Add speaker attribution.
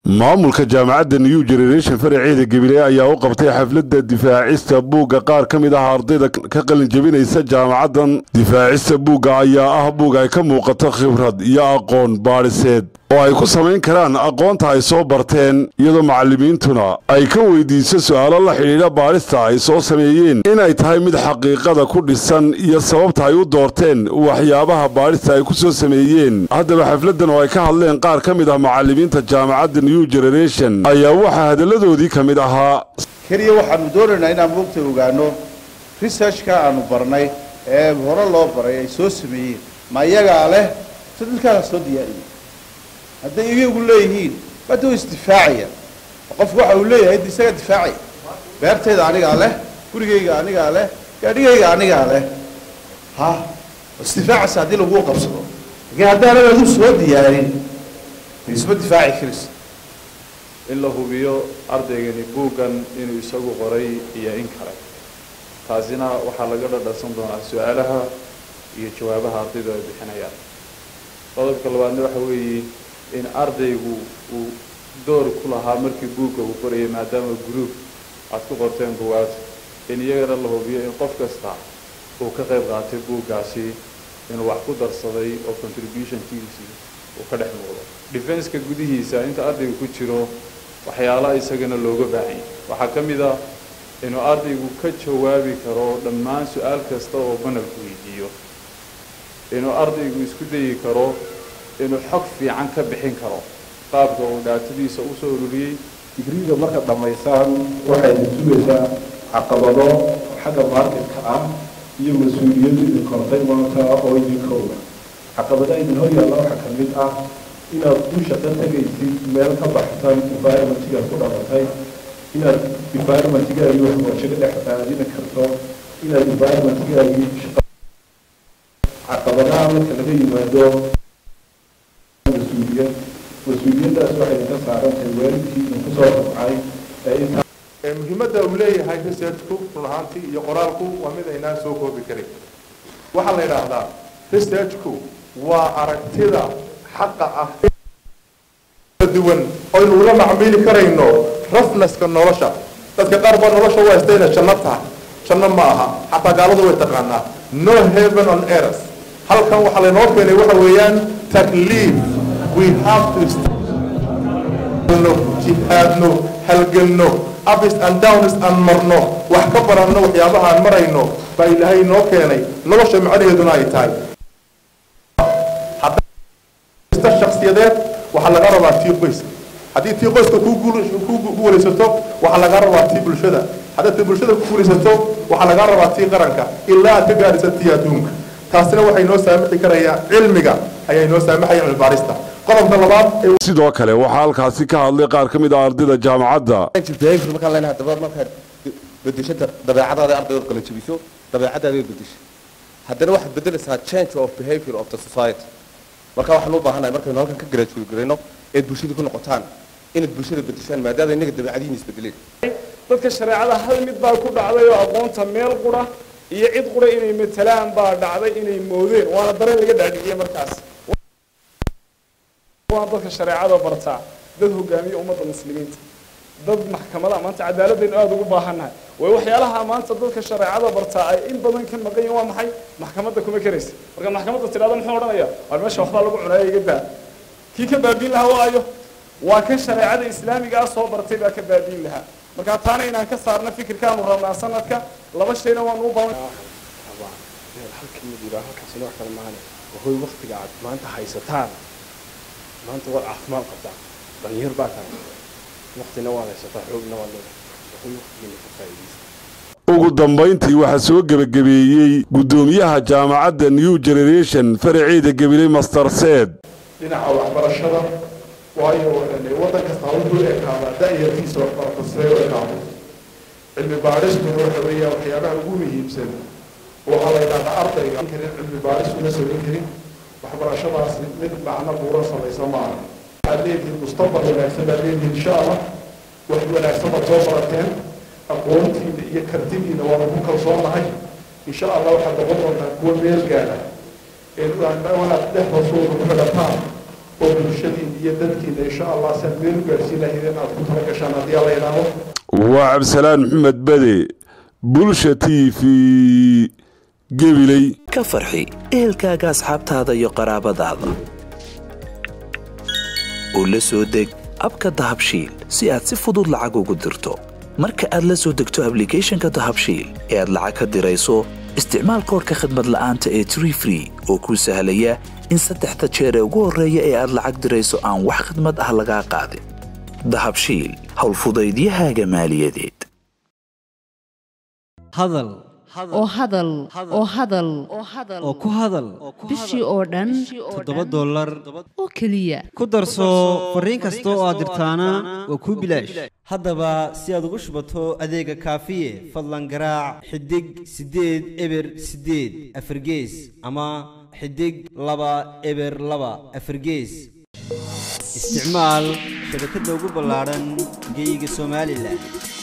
Speaker 1: maamulka jaamacadda new generation faraceeda gabiley ayaa u qabtay xafladda difaacista buugga qaar ka mid ah ardayda ka qalin jebinaysa jaamacaddan difaacista buugga ayaa ah buug ay ka muuqato khibrad iyo aqoon baadhiseed oo ay ku samayn karaan aqoonta ay soo barteen iyadoo macallimiintuna ay ka weydiiso su'aalo la xidhiidha baadhista ay soo sameeyeen inay tahay mid xaqiiqada ku dhisan iyo sababta ay u doorteen waxyaabaha baadhista ay ku soo sameeyeen haddaba xafladdan oo ay ka hadleen qaar ka mid ah macallimiinta jaamacadda new generation ayaa waxaa hadalladoodii ka mid ahaa
Speaker 2: keliya waxaanu doonaynaa inaan moogta ogaano researchka aanu barnay ee hore loo baray ay soo sameeyeen ma iyagaa leh si dadkaala soo diyaariyey hadday iyagu leeyihiin bada isdifaacaya qofku waxa uu leeyahay d isaga difaacaya beertayda anigaa leh gurigayga anigaa leh gaadhigayga anigaa leh ha isdifaacaysa haddii laguu qabsado laakiin haddaanad adu soo diyaarin isma difaaci karaysa
Speaker 3: in la hubiyo ardaygani buuggan inuu isagu qoray iyo in kale taasina waxaa laga dhadhansan doonaa su-aalaha iyo jawaabaha ardaydu ay bixinayaan qodobka labaadna waxa weeye in ardaygu uu door ku lahaa markii buugga uu qorayay maadaama group aad ku qorteen bugaad in iyagana la hubiyo in qof kasta uu ka qayb qaatay buuggaasi inuu wax ku darsaday oo contributionkiisii uu ka dhex muuqdo defenska gudihiisa inta ardaygu ku jiro waxyaalaha isagana looga baahanya waxaa ka mid ah inuu ardaygu ka jawaabi karo dhammaan su-aal kasta oo banalku weydiiyo inuu ardaygu isku dayi karo inuu xog fiican ka bixin karo qaabka uu dhaatadiisa usoo ururiyey
Speaker 4: digriga marka dhammaysaan waxayna sugaysaa caqabado xagga marketka ah iyo mas-uuliyaddu idin kortay maanta oo idinka oga caqabadaha idin hor yaalla waxaa ka mid ah inaad u shaqo tegaysid meel ka baxsan environmentigaad ku dhalatay inaad environmentigaagii waxbarasho ka dhex aadini karto inaad environmentigaagii shaqa caqabadaha marka laga yimaado mas-uuliyad mas-uuliyaddaas waxay idinka saaran tahay waalidkii idinku soo rabcay ee intaa
Speaker 5: muhiimadda uu leeyahay researchku run ahaantii iyo qoraalku waa mid aynaan soo koobi karin waxaa la yidhaahdaa researchku waa aragtida xaqa ah duwan oynu ula macmiili karayno rafnaska nolosha dadka qaar baa nolosha u haysta inay janno tahay janno ma aha xataa gaaladu way taqaanaa no heaven on earth halkan waxaa laynoo keenay waxa weeyaan takliif we have to jihaadno halgelno ups and downs aan marno wax ka baranno waxyaabaha aan marayno baa ilaahay noo keenay nolosha macnaheeduna ay tahay shaksiyadeed waxaa laga rabaa tii qoyska haddii tii qoyska ku guulaysato waxaa laga rabaa tii bulshada haddaad tii bulshada ku guulaysato waxaa laga rabaa tii qaranka ilaa aad ka gaadhisa tii adduunka taasina waxay noo saamixi karayaa cilmiga ayay noo saamaxaya cilmibaarista qodobka labaad
Speaker 1: sidoo kale waxaa halkaasi ka hadlay qaar ka mid ah ardayda jaamacadda
Speaker 6: markaan leenahay daba markaad bedesho dabeecadaada ardayda kala jebiso dabeecadaada bedesho haddana waxaad bedelaysaa change of behavior of the society marka waxaan u baahanahay markaynu halkan ka graduate garayno eed bulshada ku noqotaan inaad bulshada bedeshaan maadaama innaga dabeecadihiin isbedeleen
Speaker 7: dadka shareecada hal mid baa ku dhacday oo aqoonta meel qura iyo cid qura inay matalaan baa dhacday inay moodeen waana dareen laga dhaadhiciyey markaas waa dadka shareecada bartaa dad hogaamiya ummadda muslimiinta dad maxkamada maanta cadaaladaynu aada ugu baahannahay way waxyaalaha maanta dadka shareecada bartaa ay in badan ka maqan yihin waa maxay maxkamadda kuma karaysa marka maxkamadda tidhahda muxuu odhanaya waar meesha waxbaa lagu cunaya iga daa kii ka baabiin lahaa waayo waa kan shareecada islaamiga ah soo bartay baa ka baabiin lahaa marka taana inaan ka saarno fikirkaanu rabnaa sanadka laba shayna waanu u baahan
Speaker 8: halkan mid yidhaa halkaasina wax kale maahane wahoy waktiga aad maanta haysataan maanta waad caafimaad qabtaan dhalinyar baa tahay waktina waad haysataa xoogna waad leedahay wahoy waktigiina ka faa'iidaysa
Speaker 1: ugu dambayntii waxaa soo gebagabeeyey guddoomiyaha jaamacadda new generation faraceeda gabiley master seed
Speaker 5: dhinaca waxbarashada waayo waddan kasta wuxuu ekaadaa da-yartiisa waxbarata see u ekaado cilmi baadhistuna waxa weeyaa waxyaabaha ugu muhiimsan waxaa la yidhahdaa ardayga karin cilmi baadhis una samayn karin waxbarashadaasi mid macno buuran samaysa maaha waxaad leedihiin mustaqbal wanaagsan baad leedihiin insha allah wax wanaagsan baad soo barateen aqoontiina iyo kartidiina waana ku kalsoonahay insha allah waxaad noqon doontaa kuwa meel gaara ee wanaad dhexda suuga ku xidhataan oo bulshadiin iyo dadkiina insha allah si aad meel u gaarsiin lahaydeen aad ku tala gashaan haddii alla yidhaahdo
Speaker 1: waa cabdisalaan maxamed bade bulsha t v gebiley
Speaker 9: ka farxi ehelkaaga asxaabtaada iyo qaraabadaada oo la soo deg abka dahabshiil si aad si fudud lacag ugu dirto marka aad la soo degto ablicathonka dahabshiil ee aad lacag ka dirayso isticmaal koorka khadmad la'aanta ee tree free oo kuu sahlaya in saddexda jeer ee ugu horreeya ee aad lacag dirayso aan wax khidmad ah lagaa qaadin dahabshiil howlfudaydiyahaaga maaliyadeed
Speaker 10: hadal
Speaker 11: oo hadal oo hadal
Speaker 10: oo ku hadal
Speaker 11: bishii oo dhan
Speaker 10: toddoba dollar
Speaker 11: oo keliya
Speaker 10: ku darso fariin kasta oo aad dirtaana waa kuu bilaash haddaba si aad ugu shubato adeega kaafiye fadlan garaac xidig siddeed eber siddeed afargees ama xidig laba eber laba afargees isticmaal shabakadda ugu ballaadhan geyga somalilan